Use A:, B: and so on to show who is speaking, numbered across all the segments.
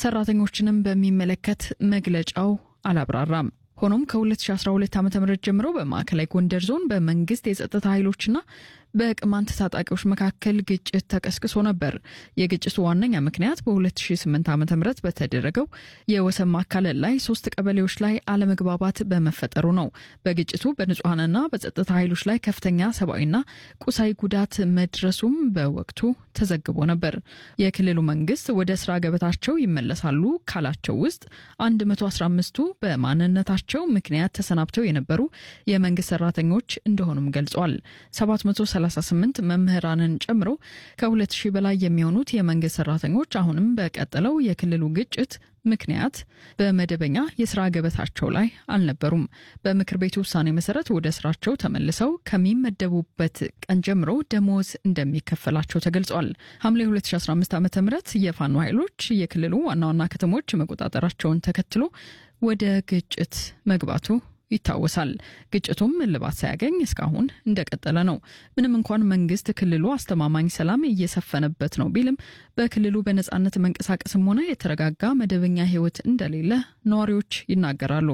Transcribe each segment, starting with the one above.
A: ሰራተኞችንም በሚመለከት መግለጫው አላብራራም። ሆኖም ከ2012 ዓ ም ጀምሮ በማዕከላዊ ጎንደር ዞን በመንግስት የጸጥታ ኃይሎችና በቅማንት ታጣቂዎች መካከል ግጭት ተቀስቅሶ ነበር። የግጭቱ ዋነኛ ምክንያት በ2008 ዓ ም በተደረገው የወሰን ማካለል ላይ ሶስት ቀበሌዎች ላይ አለመግባባት በመፈጠሩ ነው። በግጭቱ በንጹሐንና በጸጥታ ኃይሎች ላይ ከፍተኛ ሰብአዊና ቁሳዊ ጉዳት መድረሱም በወቅቱ ተዘግቦ ነበር። የክልሉ መንግስት ወደ ስራ ገበታቸው ይመለሳሉ ካላቸው ውስጥ 115ቱ በማንነታቸው ምክንያት ተሰናብተው የነበሩ የመንግስት ሰራተኞች እንደሆኑም ገልጿል። 738 መምህራንን ጨምሮ ከ2000 በላይ የሚሆኑት የመንግስት ሰራተኞች አሁንም በቀጠለው የክልሉ ግጭት ምክንያት በመደበኛ የስራ ገበታቸው ላይ አልነበሩም። በምክር ቤቱ ውሳኔ መሰረት ወደ ስራቸው ተመልሰው ከሚመደቡበት ቀን ጀምሮ ደሞዝ እንደሚከፈላቸው ተገልጿል። ሐምሌ 2015 ዓ ም የፋኖ ኃይሎች የክልሉ ዋና ዋና ከተሞች መቆጣጠራቸውን ተከትሎ ወደ ግጭት መግባቱ ይታወሳል። ግጭቱም እልባት ሳያገኝ እስካሁን እንደቀጠለ ነው። ምንም እንኳን መንግስት ክልሉ አስተማማኝ ሰላም እየሰፈነበት ነው ቢልም በክልሉ በነጻነት መንቀሳቀስም ሆነ የተረጋጋ መደበኛ ሕይወት እንደሌለ ነዋሪዎች ይናገራሉ።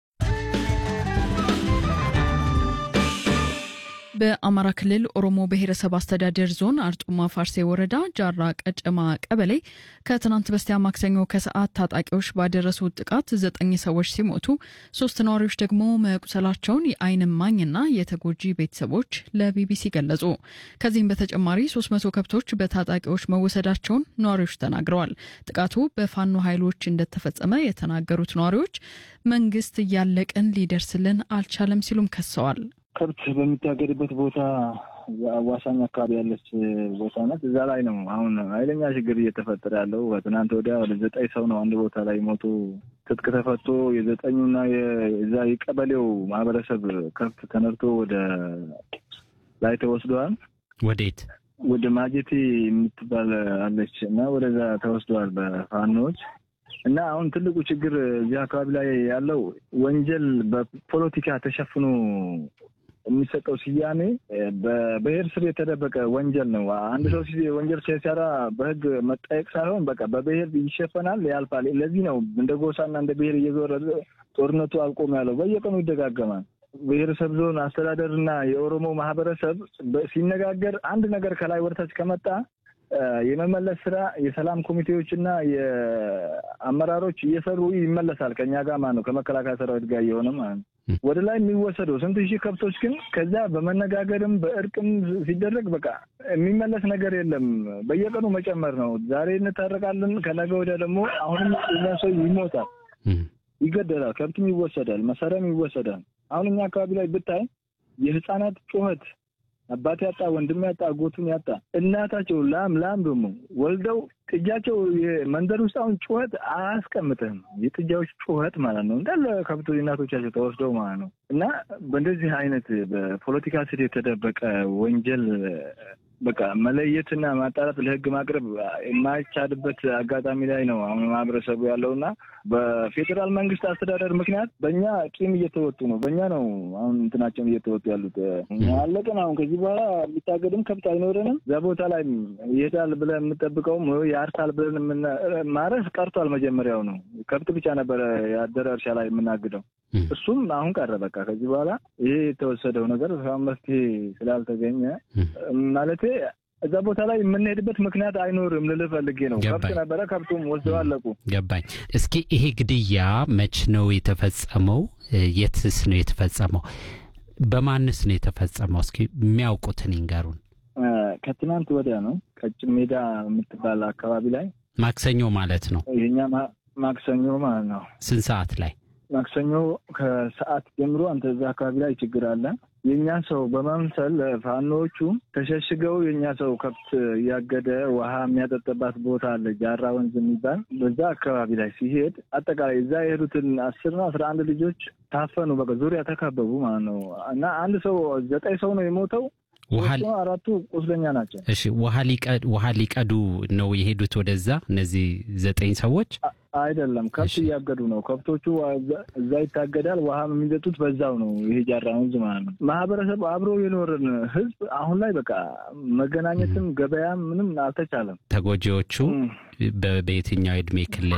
A: በአማራ ክልል ኦሮሞ ብሔረሰብ አስተዳደር ዞን አርጡማ ፋርሴ ወረዳ ጃራ ቀጨማ ቀበሌ ከትናንት በስቲያ ማክሰኞ ከሰዓት ታጣቂዎች ባደረሱት ጥቃት ዘጠኝ ሰዎች ሲሞቱ ሶስት ነዋሪዎች ደግሞ መቁሰላቸውን የዓይን እማኝና የተጎጂ ቤተሰቦች ለቢቢሲ ገለጹ። ከዚህም በተጨማሪ 300 ከብቶች በታጣቂዎች መወሰዳቸውን ነዋሪዎች ተናግረዋል። ጥቃቱ በፋኖ ኃይሎች እንደተፈጸመ የተናገሩት ነዋሪዎች መንግስት እያለቅን ሊደርስልን አልቻለም ሲሉም ከሰዋል።
B: ከብት በሚታገድበት ቦታ አዋሳኝ አካባቢ ያለች ቦታ ናት። እዛ ላይ ነው አሁን ኃይለኛ ችግር እየተፈጠረ ያለው። በትናንት ወዲያ ወደ ዘጠኝ ሰው ነው አንድ ቦታ ላይ ሞቶ ትጥቅ ተፈቶ የዘጠኙና የዛ የቀበሌው ማህበረሰብ ከብት ተነድቶ ወደ ላይ ተወስደዋል።
C: ወዴት?
B: ወደ ማጀቴ የምትባል አለች እና ወደዛ ተወስደዋል በፋኖች እና አሁን ትልቁ ችግር እዚህ አካባቢ ላይ ያለው ወንጀል በፖለቲካ ተሸፍኖ የሚሰጠው ስያሜ በብሔር ስር የተደበቀ ወንጀል ነው። አንድ ሰው ወንጀል ሲሰራ በሕግ መጠየቅ ሳይሆን በቃ በብሔር ይሸፈናል፣ ያልፋል። ለዚህ ነው እንደ ጎሳና እንደ ብሔር እየዞረ ጦርነቱ አልቆም ያለው። በየቀኑ ይደጋገማል። ብሔረሰብ ዞን አስተዳደር እና የኦሮሞ ማህበረሰብ ሲነጋገር አንድ ነገር ከላይ ወደታች ከመጣ የመመለስ ስራ የሰላም ኮሚቴዎች እና የአመራሮች እየሰሩ ይመለሳል። ከኛ ጋር ማለት ነው ከመከላከያ ሰራዊት ጋር እየሆነ ማለት ነው። ወደ ላይ የሚወሰደው ስንት ሺህ ከብቶች ግን ከዛ በመነጋገርም በእርቅም ሲደረግ በቃ የሚመለስ ነገር የለም። በየቀኑ መጨመር ነው። ዛሬ እንታረቃለን፣ ከነገ ወዲያ ደግሞ አሁንም እኛ ሰው ይሞታል፣ ይገደላል፣ ከብትም ይወሰዳል፣ መሳሪያም ይወሰዳል። አሁን እኛ አካባቢ ላይ ብታይ የህፃናት ጩኸት አባት ያጣ ወንድም ያጣ አጎቱን ያጣ እናታቸው ላም ላም ደግሞ ወልደው ጥጃቸው መንደር ውስጥ አሁን ጩኸት አያስቀምጥህም። የጥጃዎች ጩኸት ማለት ነው እንዳለ ከብቶ እናቶቻቸው ተወስደው ማለት ነው። እና በእንደዚህ አይነት በፖለቲካ ስር የተደበቀ ወንጀል በቃ መለየትና ማጣራት ለህግ ማቅረብ የማይቻልበት አጋጣሚ ላይ ነው አሁን ማህበረሰቡ ያለው እና በፌዴራል መንግስት አስተዳደር ምክንያት በእኛ ቂም እየተወጡ ነው። በእኛ ነው አሁን እንትናቸውን እየተወጡ ያሉት። አለቅን። አሁን ከዚህ በኋላ የሚታገድም ከብት አይኖረንም። እዛ ቦታ ላይ ይሄዳል ብለን የምንጠብቀውም ያርሳል ብለን ማረስ ቀርቷል። መጀመሪያው ነው ከብት ብቻ ነበረ ያደረ እርሻ ላይ የምናግደው። እሱም አሁን ቀረ። በቃ ከዚህ በኋላ ይሄ የተወሰደው ነገር መፍትሄ ስላልተገኘ ማለቴ እዛ ቦታ ላይ የምንሄድበት ምክንያት አይኖርም ልልህ ፈልጌ ነው። ከብት ነበረ፣ ከብቱም ወስደው አለቁ።
C: ገባኝ። እስኪ ይሄ ግድያ መች ነው የተፈጸመው? የትስ ነው የተፈጸመው? በማንስ ነው የተፈጸመው? እስኪ የሚያውቁትን ይንገሩን።
B: ከትናንት ወዲያ ነው ቀጭን ሜዳ የምትባል አካባቢ ላይ
C: ማክሰኞ ማለት ነው።
B: ይሄኛ ማክሰኞ ማለት ነው።
C: ስንት ሰዓት ላይ?
B: ማክሰኞ ከሰዓት ጀምሮ አንተ እዛ አካባቢ ላይ ችግር አለ። የእኛ ሰው በመምሰል ፋኖዎቹ ተሸሽገው የእኛ ሰው ከብት እያገደ ውሃ የሚያጠጥባት ቦታ አለ፣ ጃራ ወንዝ የሚባል በዛ አካባቢ ላይ ሲሄድ አጠቃላይ እዛ የሄዱትን አስር ነው አስራ አንድ ልጆች ታፈኑ። በቃ ዙሪያ ተከበቡ ማለት ነው። እና አንድ ሰው ዘጠኝ ሰው ነው የሞተው። አራቱ ቁስለኛ ናቸው።
C: እሺ ውሃ ሊቀዱ ነው የሄዱት ወደዛ እነዚህ ዘጠኝ ሰዎች
B: አይደለም፣ ከብት እያገዱ ነው። ከብቶቹ እዛ ይታገዳል። ውሃ የሚጠጡት በዛው ነው። ይሄ ጃራ ወንዝ ማለት ነው። ማህበረሰብ አብሮ የኖርን ህዝብ አሁን ላይ በቃ መገናኘትም ገበያም ምንም አልተቻለም።
C: ተጎጂዎቹ በየትኛው የእድሜ ክልል